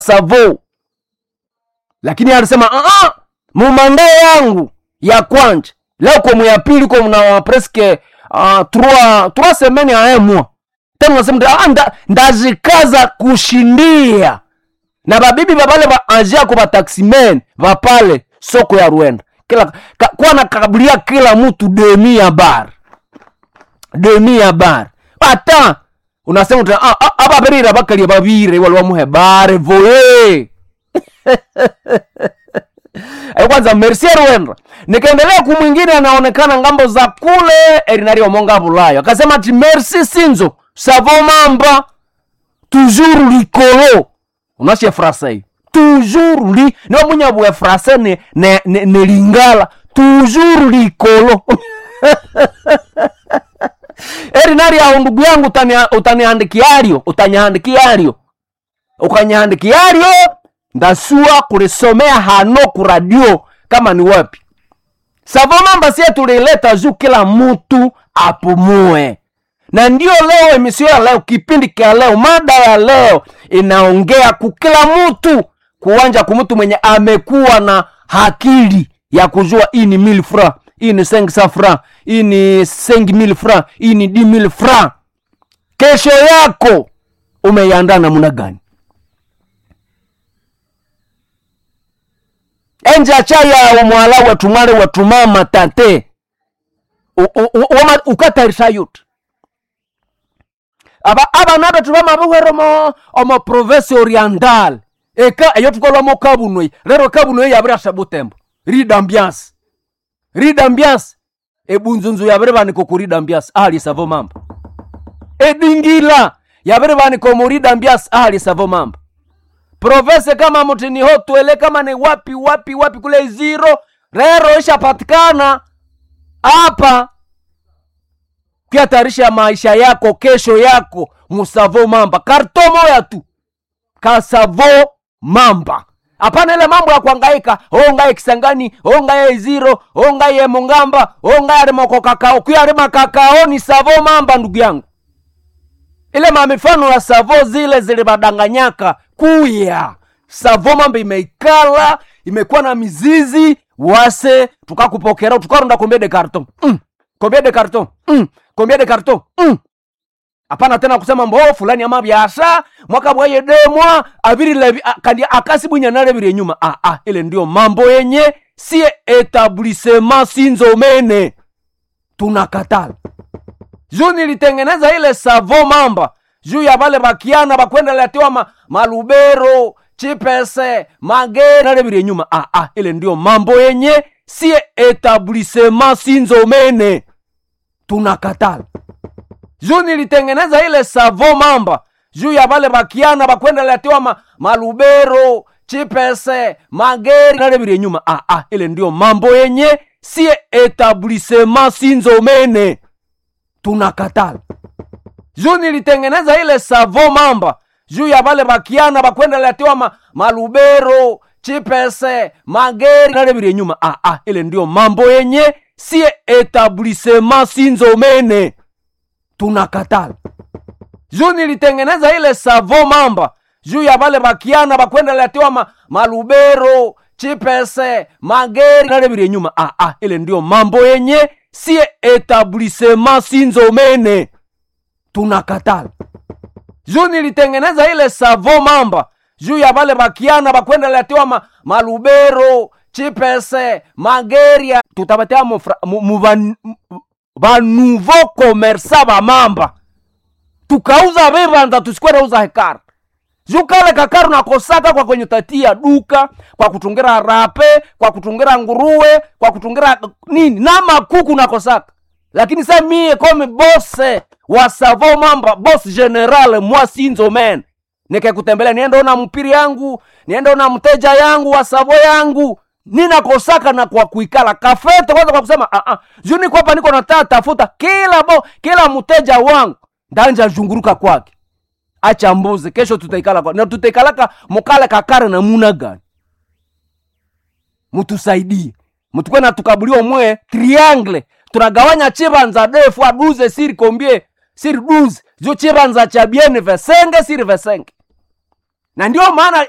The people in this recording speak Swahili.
savo lakini alisema "Ah, ah, mumande yangu ya kwanja leo komu ya pili komu na preske uh, trois trois semaines à un mois tena unasema ah, nda, ndazikaza kushindia na babibi babale ba anjiako bataximen bapale soko ya Rwenda kila ka, kwa nakabulia kila mtu demi ya bar demi ya bar ata unasema uta ah, ah, ababirira bakalia babire wali wamuhe bare voye Eh, kwanza merci Rwenda nikaendelea kumwingine anaonekana ngambo za kule erinari omonga bulayo akasema ati merci sinzo savo mamba toujours likolo unashe français toujours li niwo munyabwe français ne, ne, ne, ne lingala toujours likolo erinari aho ndugu yangu utania- utaniandikiario utaniandikiario ukanyandikiario ndasua kulisomea hano kuradio kama ni wapi savo mamba sie tulileta juu kila mtu apumue na ndio leo emisio ya leo kipindi kia leo mada ya leo inaongea kukila mtu kuwanja kumtu mwenye amekuwa na hakili ya kujua hii ni mil fra hii ni sengsa fra hii ni sengi mil fra hii ni di mil fra kesho yako umeiandaa namna gani enja chaya omwala wetumale wetumama tate U- u- u- wama- ukatarisha yuti aba abana betu bamabuhwere omo omo province oriental eka eyo tukolwamo kabunoi rero kabunoi yabirasha butembo ridambiance ridambiance ebunzunzu yabire baniko ku ridambiance ahali savo mamba edingila yabire baniko mu ridambiance ahali savo mamba province kama mutini hotwele kama ni wapi wapi wapi kule ziro rero ishapatikana hapa kiatarisha maisha yako kesho yako musavo mamba karto moya tu kasavo mamba hapana ile mambo ya kuangaika ongaye kisangani ongaye iziro ongaye mungamba ongaye arimoko kakao kuyarima kakao ni savo mamba ndugu yangu ile mamifano ya savo zile zilibadanganyaka kuya savo mamba imeikala imekuwa na mizizi wase tukakupokera tukaronda kombie de carton mm. kombie de carton mm. kombie de carton mm. hapana tena kusema mbo fulani ama byasha mwaka bwaye demwa abiri levi a- kandi akasi bwinya nalebire nyuma ah, ah, ile ndio mambo yenye sie etablissement sinzomene tunakatala juu nilitengeneza ile savo mamba juu ya vale bakiana bakwenda letewa ma, malubero chipese mageri nalebire nyuma ah, ah, ile ndio mambo yenye sie etablissement sinzomene tunakatala juu nilitengeneza ile savo mamba juu ya vale bakiana bakwenda letewa ma, malubero chipese mageri nalebire nyuma ah, ah, ile ndio mambo yenye sie etablissement sinzomene tunakatala juu nilitengeneza ile savo mamba juu ya vale bakiana bakwenda letewa ma, malubero chipese mageri nalebire nyuma ah, ah, ile ndio mambo yenye sie etablissement sinzomene tunakatala juu nilitengeneza ile savo mamba juu ya vale bakiana bakwenda letewa ma, malubero chipese mageri nalebire nyuma ah, ah, ile ndio mambo yenye sie etablissement sinzomene tunakatala juu nilitengeneza ile savo mamba juu ya vale bakiana bakwenda letewa ma, malubero chipese mageri tutabatea mufra- mu- mu van- mu- banouveau commerça bamamba tukauza vivanza tusikwenda uza hekara juu kale kakaru nakosaka kwa kwenye tatia duka kwa kutungira rape kwa kutungira nguruwe kwa kutungira nini na makuku nakosaka lakini sa mie kome bose wa savo mamba bos general mwa sinzo men nikekutembelea niende ona mpiri yangu niende ona mteja yangu wa savo yangu ninakosaka na kwa kuikala kafete kwanza kwa kusema ah, ah. juu niko hapa niko nataa tafuta kila bo kila mteja wangu ndanja zhunguruka kwake acha mbuzi kesho tutaikala kwa na tutaikalaka mukale kakare na muna gani mutusaidie mutukwe na tukabuliwa mwe triangle tunagawanya chibanza defu aduze siri kombie siri duze jo chibanza cha biene vesenge siri vesenge na ndio maana